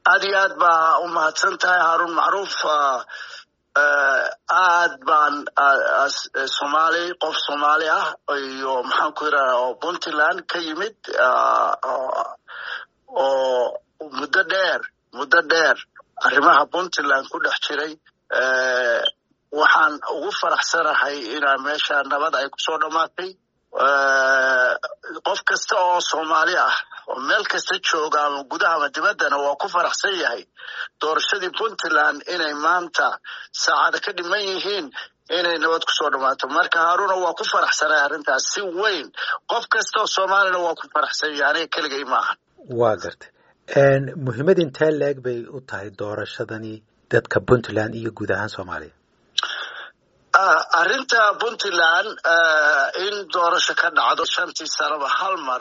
aad iyo aad baa u mahadsan tahay haarun macruuf aad baan somaali qof soomaali ah iyo maxaan ku yidhahda oo puntland ka yimid oo muddo dheer muddo dheer arrimaha puntland ku dhex jiray waxaan ugu faraxsanahay inaa meesha nabad ay kusoo dhammaatay qof kasta oo soomaali ah oo meel kasta jooga ama gudaha ama dibaddana waa ku faraxsan yahay doorashadii puntland inay maanta saacada ka dhiman yihiin inay nabad kusoo dhammaato marka haaruna waa ku faraxsanay arrintaas si weyn qof kasta oo soomaalina waa ku faraxsan yahay aniga keligay maaha waa gartay muhiimad intee leeg bay u tahay doorashadani dadka puntland iyo guud ahaan soomaaliya arrinta puntland in doorasho ka dhacdo shantii sanaba hal mar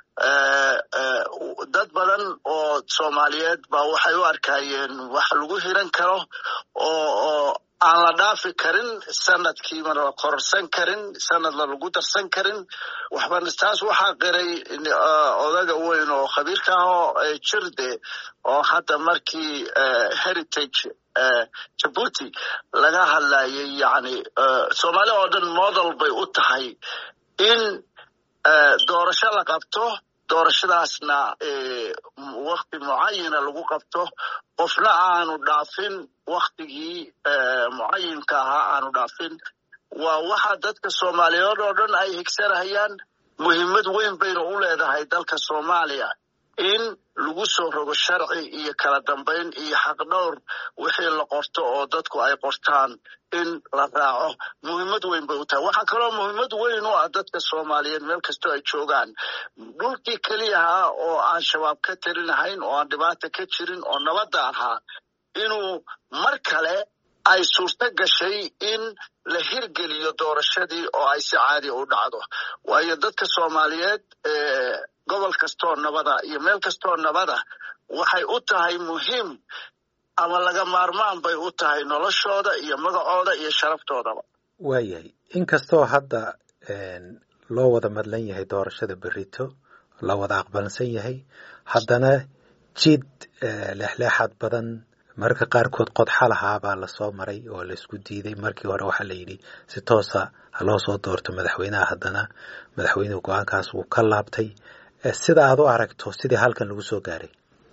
dad badan oo soomaaliyeed baa waxay u arkayeen wax lagu hiran karo oo oo aan la dhaafi karin sanadkiima la kororsan karin sanadla lagu darsan karin waxba taas waxaa qiray odaga weyn oo khabiirka ah oo jirde oo hadda markii heritage jabuuti laga hadlayay yani soomaali oo dhan model bay u tahay in doorasho la qabto doorashadaasna wakti mucayana lagu qabto qofna aanu dhaafin waktigii mucayinka ahaa aanu dhaafin waa waxa dadka soomaaliyeed oo dhan ay higsanahayaan muhiimad weyn bayna u leedahay dalka soomaaliya in lagu soo rogo sharci iyo kala dambayn iyo xaqdhowr wixii la qorto oo dadku ay qortaan in la raaco muhiimad weyn bay u tahay waxaa kaloo muhiimad weyn u ah dadka soomaaliyeed meel kastoo ay joogaan dhulkii keliyahaa oo aan shabaab ka talinahayn oo aan dhibaata ka jirin oo nabadda ahaa inuu mar kale ay suurto gashay in la hirgeliyo doorashadii oo ay si caadi u dhacdo waayo dadka soomaaliyeed gobol kastoo nabada iyo meel kastoo nabada waxay u tahay muhiim ama laga maarmaan bay u tahay noloshooda iyo magacooda iyo sharaftoodaba waayahay inkastoo hadda loo wada madlan yahay doorashada berito la wada aqbalsan yahay haddana jid leexleexaad badan mararka qaarkood qodxa lahaa baa lasoo maray oo laisku diiday markii hore waxaa la yidhi si toosa haloo soo doorto madaxweynaha haddana madaxweynuhu go-aankaas wuu ka laabtay sida aad u aragto sidii halkan lagu soo gaaray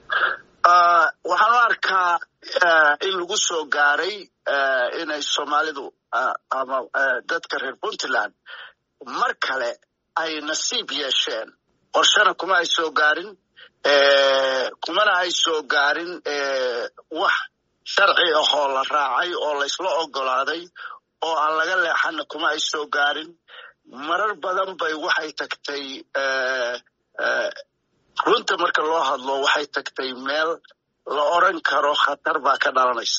waxaan u arkaa in lagu soo gaaray inay soomaalidu ama dadka reer puntland mar kale ay nasiib yeesheen qorshana kuma ay soo gaarin kumana ay soo gaarin wax sharci ahoo la raacay oo laysla ogolaaday oo aan laga leexana kuma ay soo gaarin marar badan bay waxay tagtay runta marka loo hadlo waxay tagtay meel la oran karo khatar baa ka dhalanaysa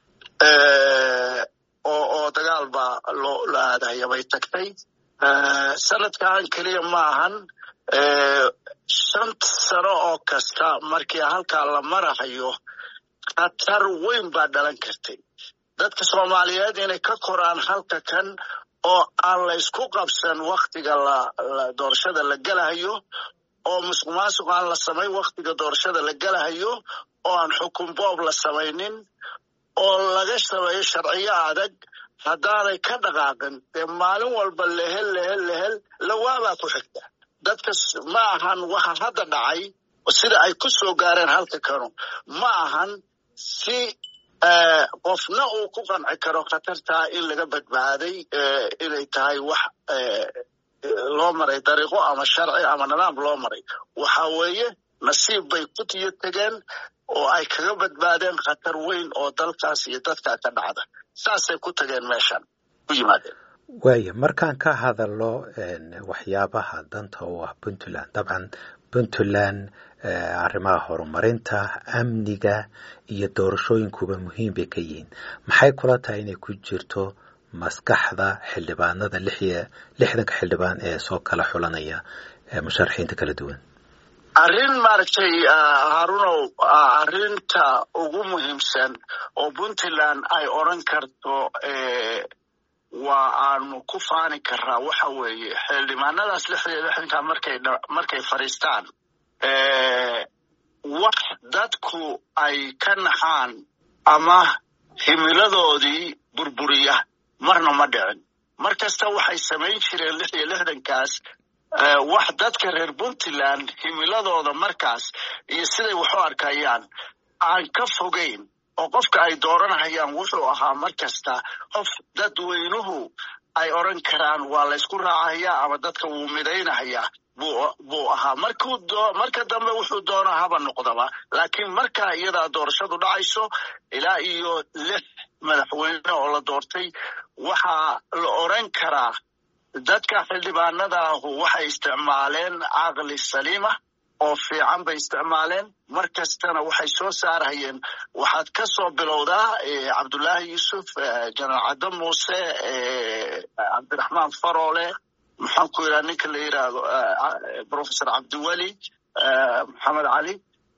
oo oo dagaal baa loo la aadaya bay tagtay sanadkan keliya ma ahan shan sano oo kasta markii halkaa la marahayo khatar weyn baa dhalan kartay dadka soomaaliyeed inay ka koraan halka kan oo aan la ysku qabsan waktiga la doorashada la gelahayo oo musuq maasuq aan la samayn waktiga doorashada la gelahayo oo aan xukun boob la samaynin oo laga sameeyo sharciyo adag haddaanay ka dhaqaaqin dee maalin walba lehel lehel lehel lawaabaa ku xigta dadka ma ahan waxa hadda dhacay sida ay ku soo gaareen halka kanu ma ahan si qofna uu ku qanci karo khatartaa in laga badbaaday inay tahay wax loo maray dariiqo ama sharci ama nidaam loo maray waxa weeye nasiib bay ku tiyo tegeen oo ay kaga badbaadeen khatar weyn oo dalkaas iyo dadkaa ka dhacda saasay ku tageen meeshan ku yimaadeen waaya markaan ka hadalno waxyaabaha danta u ah puntland dabcan puntland arrimaha horumarinta amniga iyo doorashooyinkuba muhiim bay ka yihiin maxay kula tahay inay ku jirto maskaxda xildhibaanada lixdanka xildhibaan ee soo kala xulanaya musharaxiinta kala duwan arrin maaragtay harunow arrinta ugu muhiimsan oo puntland ay odran karto waa aanu ku faani karaa waxa weeye xildhibaanadaas lixda iyo lixdanka markay markay fadhiistaan wax dadku ay ka naxaan ama himiladoodii burburiya marna ma dhicin mar kasta waxay samayn jireen lix iyo lixdankaas wax dadka reer puntland himiladooda markaas iyo siday wax u arkayaan aan ka fogayn oo qofka ay dooranahayaan wuxuu ahaa mar kasta qof dadweynuhu ay odran karaan waa laysku raacahayaa ama dadka wuu midaynahayaa buu ahaa marka dambe wuxuu doonaa haba noqdaba laakiin markaa iyadaa doorashadu dhacayso ilaa iyo lix madaxweyne oo la doortay waxaa la odran karaa dadka xildhibaanadaahu waxay isticmaaleen caqli saliima oo fiican bay isticmaaleen mar kastana waxay soo saarhayeen waxaad ka soo bilowdaa cabdullaahi yuusuf janaal caddo muuse cabdiraxmaan faroole maxaan ku yidhaha ninka la yidhaahdo professor cabdiweli maxamed cali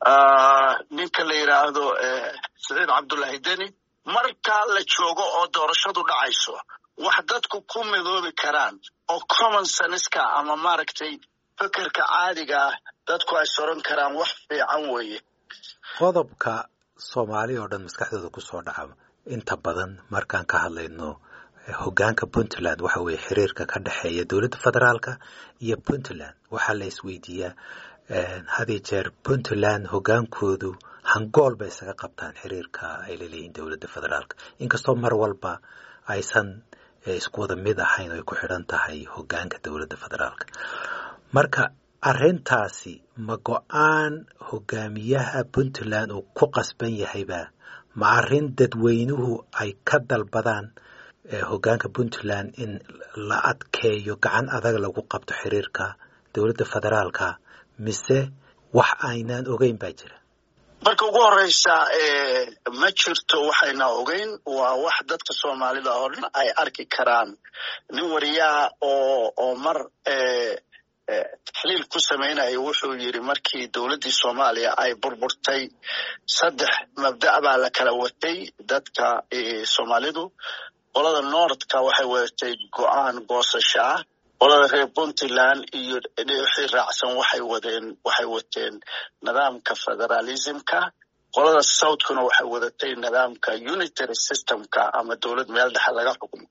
ninka la yidhaahdo saciid cabdullaahi deni markaa la joogo oo doorashadu dhacayso wax dadku ku midoobi karaan oo common senska ama maaragtay fekerka caadiga ah dadku ay soran karaan wax fiican weeye qodobka soomaali oo dhan maskaxdooda ku soo dhaca inta badan markaan ka hadlayno hoggaanka puntland waxa weeye xiriirka ka dhexeeya dowladda federaalka iyo puntland waxaa la isweydiiyaa hadiyo jeer puntland hoggaankoodu hangool bay isaga qabtaan xiriirka ay laleeyihiin dowladda federaalka inkastoo mar walba aysan isku wada mid ahayn oy ku xidhan tahay hoggaanka dowladda federaalka marka arrintaasi ma go-aan hogaamiyaha puntland uu ku qasban yahayba ma arrin dadweynuhu ay ka dalbadaan hoggaanka puntland in la adkeeyo gacan adag lagu qabto xiriirka dowladda federaalka mise wax aynaan ogeyn baa jira marka ugu horeysa ma jirto waxayna ogeyn waa wax dadka soomaalida oo dhan ay arki karaan nin wariyaha oo oo mar taxliil ku samaynaya wuxuu yidhi markii dowladdii soomaaliya ay burburtay saddex mabda' baa la kala watay dadka soomaalidu qolada noordka waxay wadatay go-aan goosasho ah qolada reer puntland iyo wixii raacsan waxay wadeen waxay wateen nidaamka federalismka qolada southkuna waxay wadatay nidaamka unitary systemka ama dowlad meel dhexe laga xukumo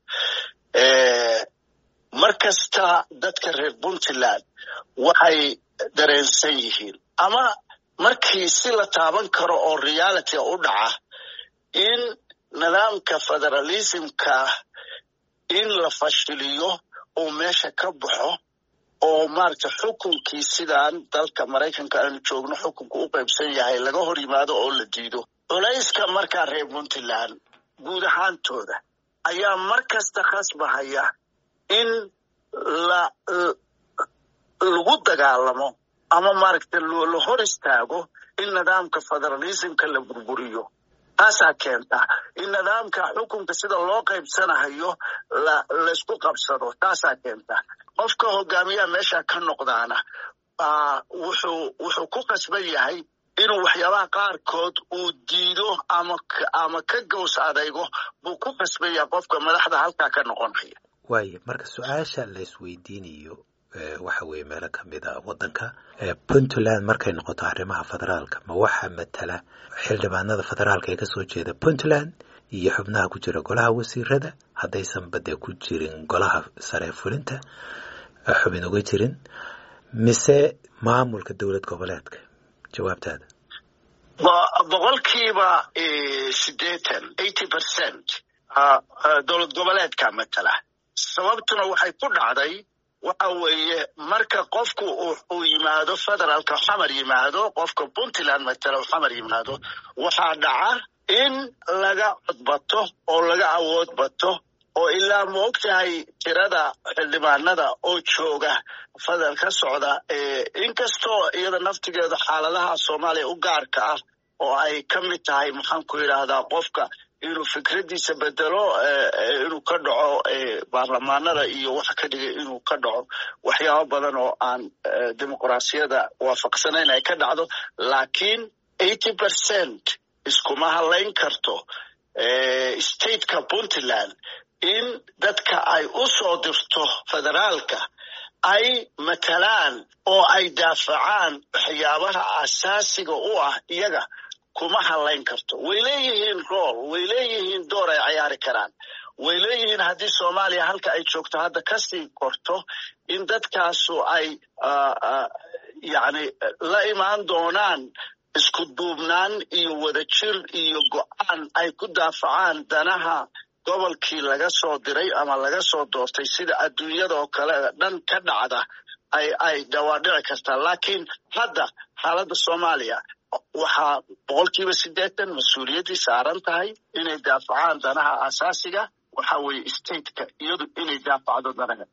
mar kasta dadka reer puntland waxay dareensan yihiin ama markii si la taaban karo oo reality u dhaca in nidaamka federalismka in la fashiliyo uu meesha ka baxo oo maaragta xukunkii sidaan dalka maraykanka aanu joogno xukunku u qaybsan yahay laga hor yimaado oo la diido culayska markaa reer puntland guud ahaantooda ayaa mar kasta khasbahaya in la lagu dagaalamo ama maaragta la hor istaago in nidaamka federalismka la burburiyo taasaa keenta in nidaamka xukunka sida loo qaybsanahayo la laysku qabsado taasaa keenta qofka hogaamiyaha meesha ka noqdaana wuxuu wuxuu ku qasban yahay inuu waxyaabaha qaarkood uu diido ama ama ka gows adaygo buu ku qasban yahay qofka madaxda halkaa ka noqonaya waayo marka su-aasha la isweydiinayo waxa weeye meelo ka mid a waddanka puntland markay noqoto arrimaha federaalka ma waxaa matala xildhibaanada federaalka ee kasoo jeeda puntland iyo xubnaha ku jira golaha wasiirada haddaysanba dee ku jirin golaha sare fulinta xubin uga jirin mise maamulka dowlad goboleedka jawaabtaada boqolkiiba sideetan eighty percent dowlad goboleedka matala sababtuna waxay ku dhacday waxa weeye marka qofku uu yimaado federaalka xamar yimaado qofka puntland matala xamar yimaado waxaa dhaca in laga codbato oo laga awood bato oo ilaa ma og tahay tirada xildhibaanada oo jooga federal ka socda inkastoo iyada naftigeeda xaaladaha soomaaliya u gaarka ah oo ay ka mid tahay maxaan ku yidhaahdaa qofka inuu fikraddiisa bedelo inuu ka dhaco baarlamaanada iyo waxa ka dhigay inuu ka dhaco waxyaabo badan oo aan dimuqraasiyada waafaqsanayn ay ka dhacdo laakiin eighty percent iskuma hadlayn karto stateka puntland in dadka ay u soo dirto federaalka ay matalaan oo ay daafacaan waxyaabaha asaasiga u ah iyaga kuma hadlayn karto way leeyihiin rool way leeyihiin door ay cayaari karaan way leeyihiin haddii soomaaliya halka ay joogto hadda kasii korto in dadkaasu ay yani la imaan doonaan isku duubnaan iyo wadajir iyo go-aan ay ku daafacaan danaha gobolkii laga soo diray ama laga soo doortay sida adduunyada oo kale dhan ka dhacda ay ay dhawaadhici kartaa laakiin hadda xaaladda soomaaliya waxaa boqolkiiba siddeetan mas-uuliyaddii saaran tahay inay daafacaan danaha asaasiga waxa weeye stateka iyadu inay daafacdo danaha